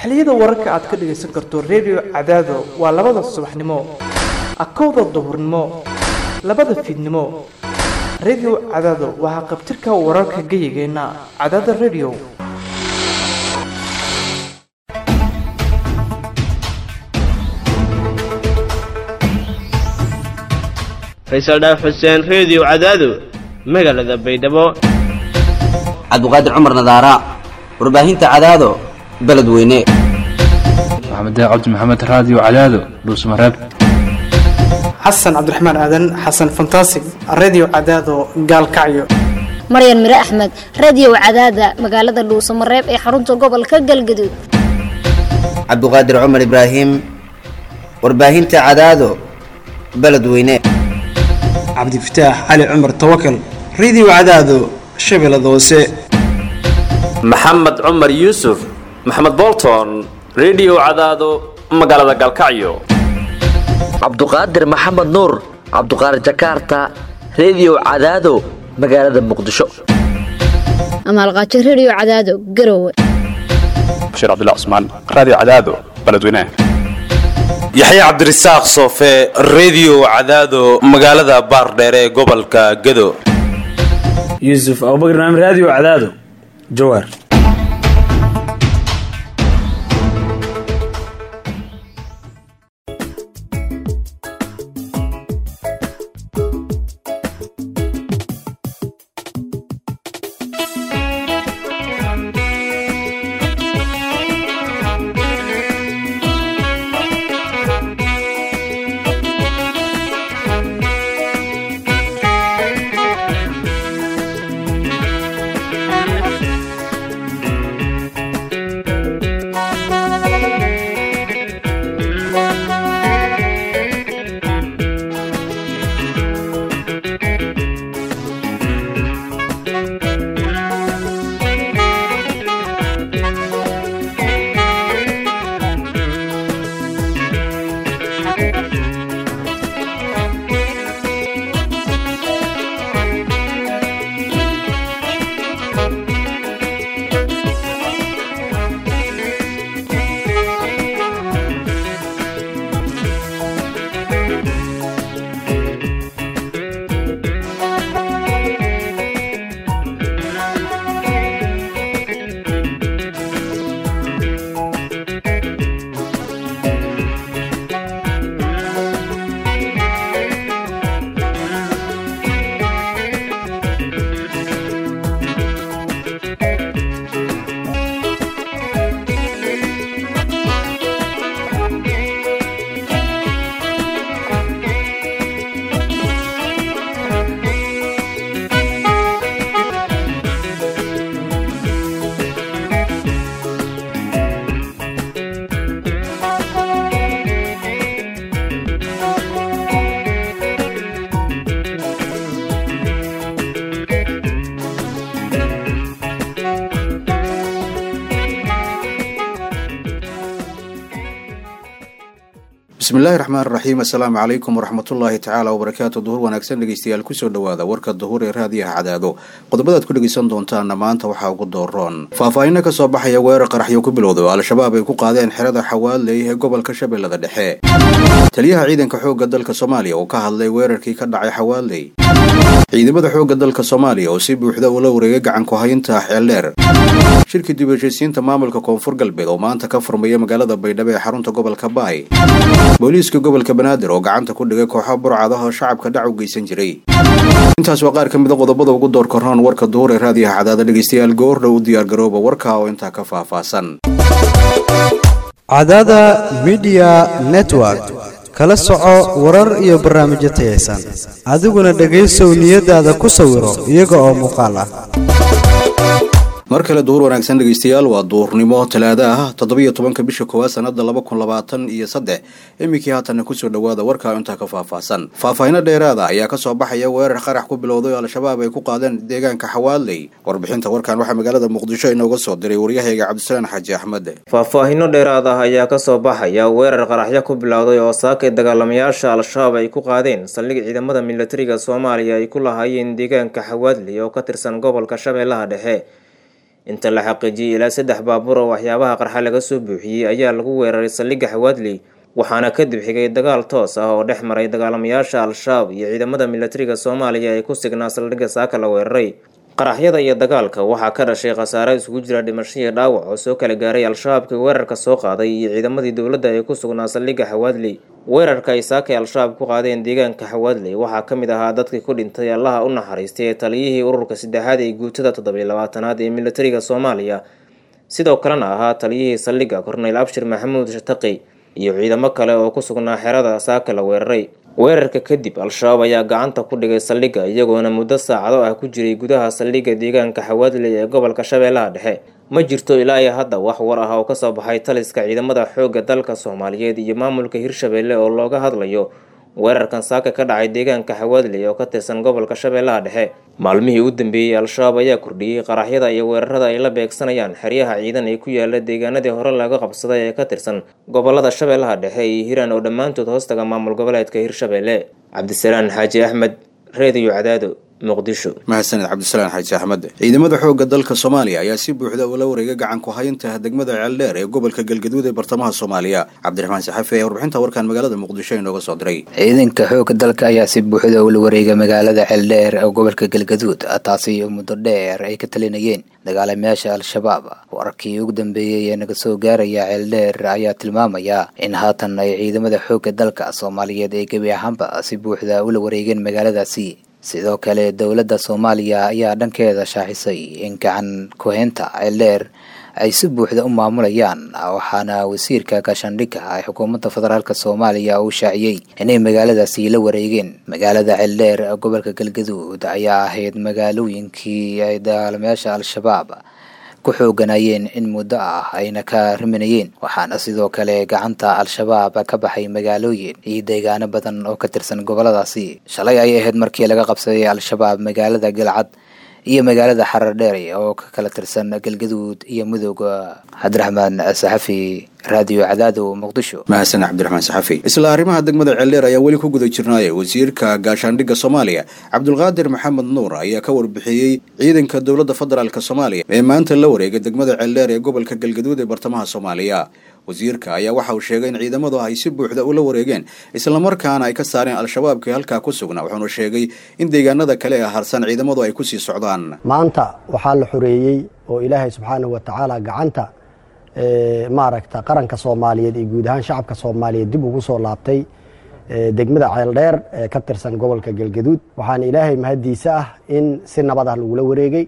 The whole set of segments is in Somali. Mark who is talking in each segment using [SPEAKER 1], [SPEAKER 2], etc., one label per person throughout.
[SPEAKER 1] xiliyada wararka aad ka dhagaysan karto redio cadaado waa labada subaxnimo akowda duhurnimo labada fiidnimo redio cadaado waa haqabtirka wararka geyigeenna cadaada redio
[SPEAKER 2] faysal dhaaf xuseen reediyo cadaado magaalada baydhabo
[SPEAKER 3] cabdiqaadir cumar nadaara warbaahinta cadaado beledweyne
[SPEAKER 4] maxamed cabdi maxamed raadiyo cadaado dhuusmareeb
[SPEAKER 1] xasan cabdiraxmaan aadan xasan fantasig redio cadaado gaalkacyo
[SPEAKER 5] maryan mire axmed radio cadaada magaalada dhuusamareeb ee xarunta gobolka galgaduud
[SPEAKER 3] cabdiqaadir cumar ibraahim warbaahinta cadaado beledweyne
[SPEAKER 6] cabdifataax cali cumar tawakal radio cadaado shabeellada hoose
[SPEAKER 7] maxamed cumar yuusuf maxamed bolton redio cadaado magaalada galkacyo
[SPEAKER 8] cabduqaadir maxamed nuur cabduqaadir jakarta redio cadaado magaalada muqdisho
[SPEAKER 5] amaalqaajo radio cadaado garowe
[SPEAKER 9] bashiir cabdilla cusmaan raadiyo cadaado beledweyne
[SPEAKER 10] yaxya cabdirasaaq soofe redio cadaado magaalada baardheere ee gobolka gado
[SPEAKER 11] yuusuf abubakar naam raadiyo cadaado jawaar
[SPEAKER 12] bismillahi raxmaan raxiim assalaamu calaykum waraxmatullaahi tacaala wabarakaatu duhur wanaagsan dhegeystayaal kusoo dhowaada warka duhur ee raadiyaha cadaado qodobadaad ku dhegeysan doontaana maanta waxaa ugu dooroon faahfaahinno ka soo baxaya weerar qaraxyo ku bilowda oo al-shabaab ay ku qaadeen xerada xawaaley ee gobolka shabeellada dhexe taliyaha ciidanka xoogga dalka soomaaliya oo ka hadlay weerarkii ka dhacay xawaaley ciidamada xoogga dalka soomaaliya oo si buuxda ula wareegay gacanku haynta xeeldheer shirka dib heshiisiinta maamulka koonfur galbeed oo maanta ka furmaya magaalada baydhabo ee xarunta gobolka baay booliiska gobolka banaadir oo gacanta ku dhigay kooxo burcad ah oo shacabka dhac u geysan jiray intaas waa qaar ka mida qodobada ugu door korroon warka duhur ee raadiyaha cadaada dhegeystayaal goordhow u diyaargarooba warka oo intaa ka faahfaahsan
[SPEAKER 13] cadaada midiya network kala soco warar iyo barnaamijyo tayaysan adiguna dhegaysow niyadaada ku sawiro iyaga oo muuqaal ah
[SPEAKER 12] mar kale duhur wanaagsan dhegeystayaal waa duurnimo talaada ah toddobiyo tobanka bisha koowaad sanada laba kun labaatan iyo saddex iminkii haatanna kusoo dhowaada warkaa intaa ka faahfaahsan faahfaahino dheeraada ayaa kasoo baxaya weerar qarax ku bilowday oo al-shabaab ay ku qaadeen deegaanka xawaaley warbixinta warkan waxaa magaalada muqdisho inooga soo diray waryahayga cabdisalaan xaaji axmed
[SPEAKER 14] faahfaahino dheeraad ah ayaa kasoo baxaya weerar qaraxyo ku bilowday oo saakay dagaalamayaasha al-shabaab ay ku qaadeen saldhig ciidamada militariga soomaaliya ay ku lahaayeen deegaanka xawaadley oo ka tirsan gobolka shabeellaha dhexe inta la xaqiijiyey ilaa saddex baabuur oo waxyaabaha qarxa laga soo buuxiyey ayaa lagu weeraray saldhigga xawaadley waxaana kadib xigay dagaal toos ah oo dhex maray dagaalamayaasha al-shabaab iyo ciidamada militariga soomaaliya ee ku signaa saldhigga saaka la weeraray qaraxyada iyo dagaalka waxaa ka dhashay khasaare isugu jira dhimasho iyo dhaawac oo soo kala gaaray al-shabaabkii weerarka soo qaaday iyo ciidamadii dowladda ee ku sugnaa saldhigga xawaadley weerarka ay saakay al-shabaab ku qaadeen deegaanka xawaadley waxaa ka mid ahaa dadkii ku dhintay allaha u naxariistay ee taliyihii ururka saddexaad ee guutada toddobiyo labaatanaad ee militariga soomaaliya sidoo kalena ahaa taliyihii saldhigga korneyl abshir maxamuud shataqi iyo ciidamo kale oo ku sugnaa xerada saaka la weeraray weerarka kadib al-shabaab ayaa gacanta ku dhigay saldhigga iyagoona muddo saacado ah ku jiray gudaha saldhigga deegaanka xawaadley ee gobolka shabeellaha dhexe ma jirto ilaa iyo hadda wax war ah oo kasoo baxay taliska ciidamada xoogga dalka soomaaliyeed iyo maamulka hirshabeelle oo looga hadlayo weerarkan saaka ka dhacay deegaanka xawaadley oo ka tirsan gobolka shabeellaha dhexe maalmihii u dambeeyey al-shabaab ayaa kordhiyey qaraxyada iyo weerarada ay la beegsanayaan xeryaha ciidan ee ku yaala deegaanadii hore laga qabsaday ee ka tirsan gobolada shabeellaha dhexe iyo hiiraan oo dhammaantood hoostaga maamul goboleedka hirshabeelle cabdisalaan xaaji axmed reediyo cadaado muqdisho
[SPEAKER 12] mahadsaned cabdisalaan xaaji axmed ciidamada xoogga dalka soomaaliya ayaa si buuxda ula wareegay gacan ku haynta degmada ceeldheer ee gobolka galgaduud ee bartamaha soomaaliya cabdiraxmaan saxafi ayaa warbixinta warkan magaalada muqdisho inooga soo diray
[SPEAKER 15] ciidanka xoogga dalka ayaa si buuxda ula wareegay magaalada ceeldheer ee gobolka galgaduud taasi muddo dheer ay ka talinayeen dagaalamayaasha al-shabaab wararkii ugu dambeeyey ee naga soo gaaraya ceeldheer ayaa tilmaamaya in haatan ay ciidamada xoogga dalka soomaaliyeed ay gebi ahaanba si buuxda ula wareegeen magaaladaasi sidoo kale dowladda soomaaliya ayaa dhankeeda shaaxisay in gacan ku-haynta ceeldheer ay si buuxda u maamulayaan waxaana wasiirka gaashaandhigga ee xukuumadda federaalk soomaaliya uu shaaciyey inay magaaladaasi la wareegeen magaalada ceeldheer gobolka galgaduud ayaa ahayd magaalooyinkii ay dagaalamayaasha al-shabaab ku xooganayeen in muddo ah ayna ka riminayeen waxaana sidoo kale gacanta al-shabaab ka baxay magaalooyin iyo deegaano badan oo ka tirsan goboladaasi shalay ay ahayd markii laga qabsaday al-shabaab magaalada galcad iyo magaalada xarar dheere oo ka kala tirsan galgaduud iyo mudooga cabdiraxmaan saxafi raadiyo cadaado muqdisho
[SPEAKER 12] mahadsan cabdiraxmaan saxafi isla arrimaha degmada ceeldheer ayaa weli ku guda jirnaaya wasiirka gaashaandhigga soomaaliya cabdulqaadir maxamed nuur ayaa ka warbixiyey ciidanka dowladda federaalk soomaaliya ee maanta la wareegay degmada ceeldheer ee gobolka galgaduud ee bartamaha soomaaliya wasiirka ayaa waxa uu sheegay in ciidamadu ay si buuxda ula wareegeen islamarkaana ay ka saareen al-shabaabkii halkaa ku sugnaa wuxuuna sheegay in deegaanada kale ee harsan ciidamadu ay kusii socdaan
[SPEAKER 16] maanta waxaa la xoreeyey oo ilaahay subxaanahu wa tacaala gacanta maaragta qaranka soomaaliyeed iyo guud ahaan shacabka soomaaliyeed dib ugu soo laabtay degmada ceeldheer ee ka tirsan gobolka galgaduud waxaana ilaahay mahaddiisa ah in si nabad ah lagula wareegay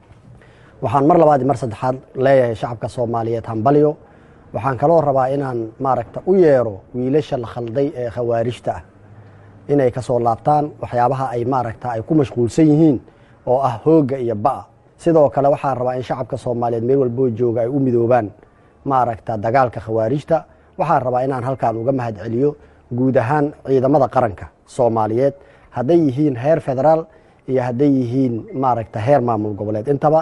[SPEAKER 16] waxaan mar labaad mar saddexaad leeyahay shacabka soomaaliyeed hambalyo waxaan kaloo rabaa inaan maaragta u yeero wiilasha la khalday ee khawaarijta ah inay ka soo laabtaan waxyaabaha ay maaragta ay ku mashquulsan yihiin oo ah hoogga iyo ba'a sidoo kale waxaan rabaa in shacabka soomaaliyeed meel walboo jooga ay u midoobaan maaragta dagaalka khawaarijta waxaan rabaa inaan halkaan uga mahad celiyo guud ahaan ciidamada qaranka soomaaliyeed hadday yihiin heer federaal iyo hadday yihiin maaragta heer maamul goboleed intaba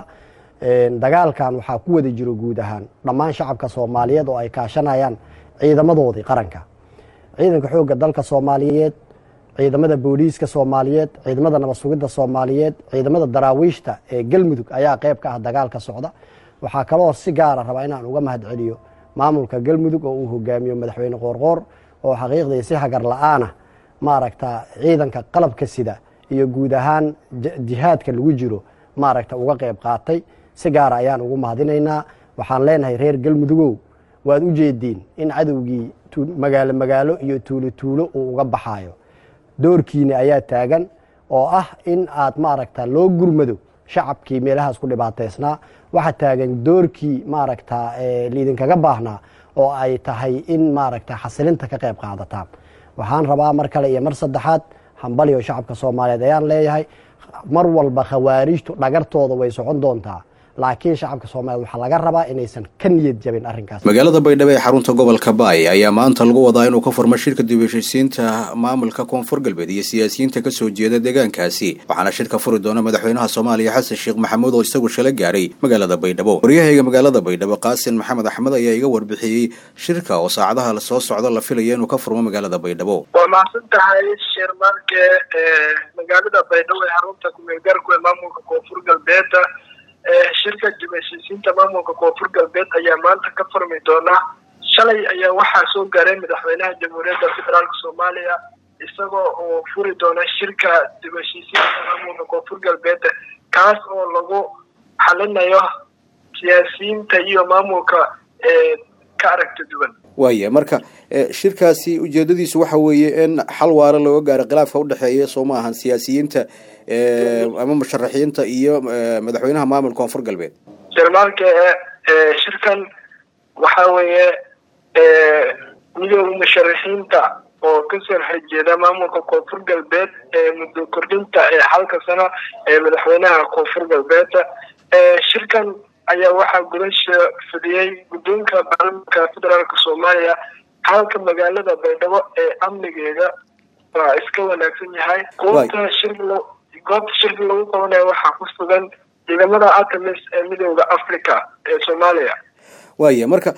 [SPEAKER 16] dagaalkan waxaa ku wada jiro guud ahaan dhammaan shacabka soomaaliyeed oo ay kaashanayaan ciidamadoodii qaranka ciidanka xoogga dalka soomaaliyeed ciidamada booliiska soomaaliyeed ciidamada nabad sugidda soomaaliyeed ciidamada daraawiishta ee galmudug ayaa qayb ka ah dagaalka socda waxaa kaloo si gaara rabaa inaan uga mahad celiyo maamulka galmudug oo uu hogaamiyo madaxweyne qoorqoor oo xaqiiqdii si hagar la-aanah maaragta ciidanka qalabka sida iyo guud ahaan jihaadka lagu jiro maaragta uga qayb qaatay si gaara ayaan ugu mahadinaynaa waxaan leenahay reer galmudugow waad u jeediin in cadowgii magaalo magaalo iyo tuulo tuulo uu uga baxaayo doorkiina ayaa taagan oo ah in aad maaragta loo gurmado shacabkii meelahaas ku dhibaataysnaa waxaa taagan doorkii maaragta liidinkaga baahnaa oo ay tahay in maaragta xasilinta ka qayb qaadataan waxaan rabaa mar kale iyo mar saddexaad hambaliyo shacabka soomaaliyeed ayaan leeyahay mar walba khawaarijtu dhagartooda way socon doontaa laakiin shacabka soomaliyeed waxaa laga rabaa inaysan ka niyad jabin arrinkaas
[SPEAKER 12] magaalada baydhabo ee xarunta gobolka baay ayaa maanta lagu wadaa inuu ka furmo shirka dib heshiisiinta maamulka koonfur galbeed iyo siyaasiyiinta kasoo jeeda deegaankaasi waxaana shirka furi doona madaxweynaha soomaaliya xasan sheekh maxamuud oo isagu shala gaaray magaalada baydhabo waryahayga magaalada baydhabo qaasin maxamed axmed ayaa iga warbixiyey shirka oo saacadaha soo socda la filaya inuu ka furmo magaalada baydhabo
[SPEAKER 17] waa mahadsan tahay shirmarke magaalada baydhabo ee xarunta kumeelgaarku ee maamulka koonfur galbeeda shirka dib heshiisiinta maamulka koonfur galbeed ayaa maanta ka furmi doona shalay ayaa waxaa soo gaaray madaxweynaha jamhuuriyadda federaalk soomaaliya isagoo oo furi doona shirka dib heshiisiinta maamulka koonfur galbeed kaas oo lagu xalinayo siyaasiyiinta iyo maamulka ka aragta duwan
[SPEAKER 12] waaya marka shirkaasi ujeedadiisu waxa weeye in xal waara looga gaaro khilaafka udhexeeya soo ma ahan siyaasiyiinta ama musharaxiinta iyo madaxweynaha maamulka koonfur galbeed
[SPEAKER 17] jarmaalka shirkan waxa weeye midooda musharaxiinta oo kasoo horjeeda maamulka koonfur galbeed ee muddo kordhinta ee xalka sano ee madaxweynaha koonfur galbeed shirkan ayaa waxaa gudasha fidiyey guddoonka baarlamaanka federaalk soomaaliya halka magaalada baydhabo ee amnigeeda waa iska wanaagsan yahay goobta shir goobta shirka lagu qabanayo waxaa ku sugan ciidamada atamis ee midooda africa ee soomaaliya
[SPEAKER 12] waaya marka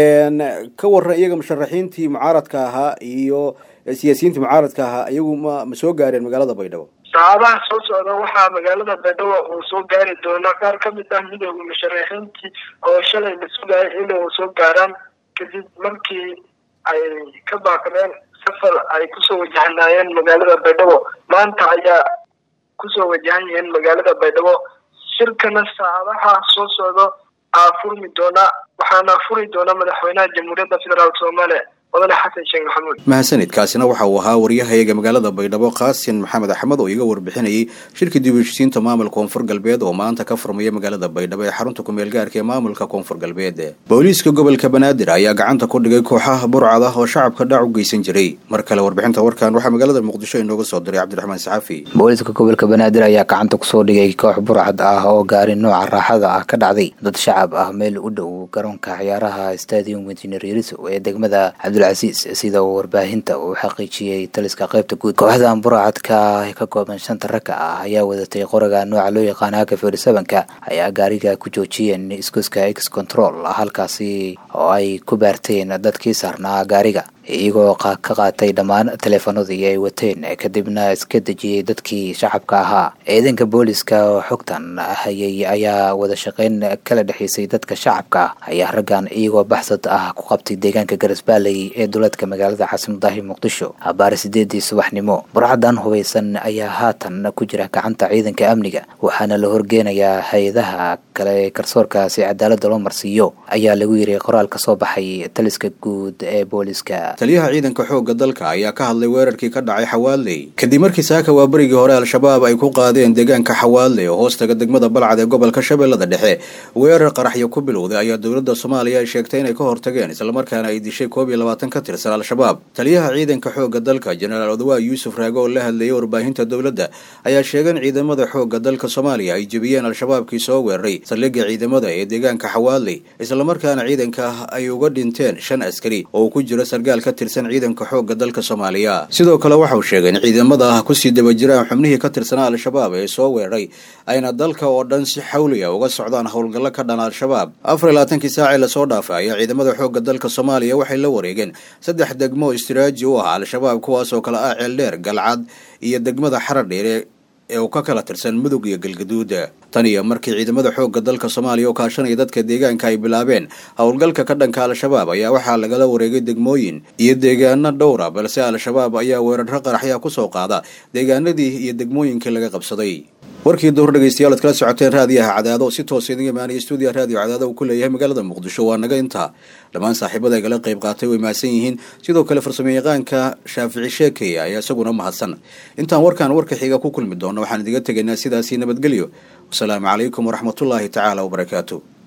[SPEAKER 12] ka waran iyaga musharaxiintii mucaaradka ahaa iyo siyaasiyiintii mucaaradka ahaa iyagu ma ma soo gaareen magaalada baydhabo
[SPEAKER 17] saacadaha soo socda waxaa magaalada baydhabo uu soo gaari doona qaar ka mid ah midooda musharaxiintii oo shalay la sugayay inuu soo gaaraan kadib markii ay ka baaqdeen safar ay kusoo wajahnaayeen magaalada baydhabo maanta ayaa kusoo wajahan yihiin magaalada baydhabo shirkana saacadaha soo socdo aa furmi doona waxaana furi doona madaxweynaha jamhuuriyadda federaalk soomaaliya mudane xasan sheekh maxamuud
[SPEAKER 12] mahadsanid kaasina waxa uu ahaa waryahayaga magaalada baydhabo qaasin maxamed axmed oo iga warbixinayay shirka dib heshiisiinta maamulka koonfur galbeed oo maanta ka furmaya magaalada baydhabo ee xarunta kumeel gaarka ee maamulka koonfur galbeed booliiska gobolka banaadir ayaa gacanta ku dhigay kooxaha burcad ah oo shacabka dhac u geysan jiray mar kale warbixinta warkan waxaa magaalada muqdisho inooga soo diray cabdiraxmaan saxafi
[SPEAKER 15] booliiska gobolka banaadir ayaa gacanta kusoo dhigay koox burcad ah oo gaari nooca raaxada ah ka dhacday dad shacab ah meel u dhow garoonka ciyaaraha stadium injineer yariso ee degmada cabdilcasiis sida uu warbaahinta uu xaqiijiyey taliska qaybta guud kooxdan burcadka ka kooban shanta ragga ah ayaa wadatay qoraga nooca loo yaqaan haka ferisabanka ayaa gaariga ku joojiyeen iskuska x control halkaasi oo ay ku baarteen dadkii saarnaa gaariga iyagoo ka qaatay dhammaan taleefanadii ay wateen kadibna iska dejiyey dadkii shacabka ahaa ciidanka booliska oo xogtan hayay ayaa wada shaqeyn kala dhexeysay dadka shacabka ayaa raggan iyagoo baxsad ah ku qabtay deegaanka garasbaaley ee duleedka magaalada xasanadahi muqdisho abaar sideedii subaxnimo burcadan hubaysan ayaa haatan ku jira gacanta ciidanka amniga waxaana la horgeenayaa hay-adaha kale ee garsoorka si cadaalada loo marsiiyo ayaa lagu yiri qoraal ka soo baxay taliska guud ee booliska
[SPEAKER 12] taliyaha ciidanka xoogga dalka ayaa ka hadlay weerarkii ka dhacay xawaaley kadib markii saaka waa berigii hore al-shabaab ay ku qaadeen deegaanka xawaaley oo hoostaga degmada balcad ee gobolka shabeellada dhexe weerar qaraxyo ku bilowday ayaa dowladda soomaaliya ay sheegtay inay ka hortageen islamarkaana ay dishay koob iyo labaatan ka tirsan al-shabaab taliyaha ciidanka xoogga dalka jenaraal odawaa yuusuf raago oo la hadlayay warbaahinta dowladda ayaa sheegay in ciidamada xoogga dalka soomaaliya ay jebiyeen al-shabaabkii soo weeraray saldhigga ciidamada ee deegaanka xawaaley islamarkaana ciidanka ay uga dhinteen shan askari oo ku jira sargaal ka tirsan ciidanka xoogga dalka soomaaliya sidoo kale waxauu sheegay in ciidamada ah kusii daba jiraan xubnihii ka tirsanaa al-shabaab ee soo weeraray ayna dalka oo dhan si xawliya uga socdaan howlgallo ka dhan al-shabaab afar iyo labaatankii saacee lasoo dhaafay ayaa ciidamada xoogga dalka soomaaliya waxay la wareegeen saddex degmo istiraaji u ah al-shabaab kuwaas oo kale ah ceeldheer galcad iyo degmada xaradheere ee uu ka kala tirsan mudug iyo galgaduud tan iyo markii ciidamada xoogga dalka soomaaliya oo kaashanaya dadka deegaanka ay bilaabeen howlgalka ka dhanka al-shabaab ayaa waxaa lagala wareegay degmooyin iyo deegaano dhowra balse al-shabaab ayaa weerarro qaraxyaa kusoo qaada deegaanadii iyo degmooyinkii laga qabsaday warkii duhur dhegeystayaal ad kala socoteen raadiyaha cadaado si toos idin imaanaya stuudiya raadiyo cadaado uu ku leeyahay magaalada muqdisho waa naga intaa dhammaan saaxiibada ay kala qayb qaatay way mahadsan yihiin sidoo kale farsamo yaqaanka shaafici sheekeya ayaa isaguna mahadsan intaan warkaan warka xiga ku kulmi doona waxaan idiga tegaynaa sidaasii nabadgelyo wasalaamu calaykum waraxmatullaahi tacaala wabarakaatu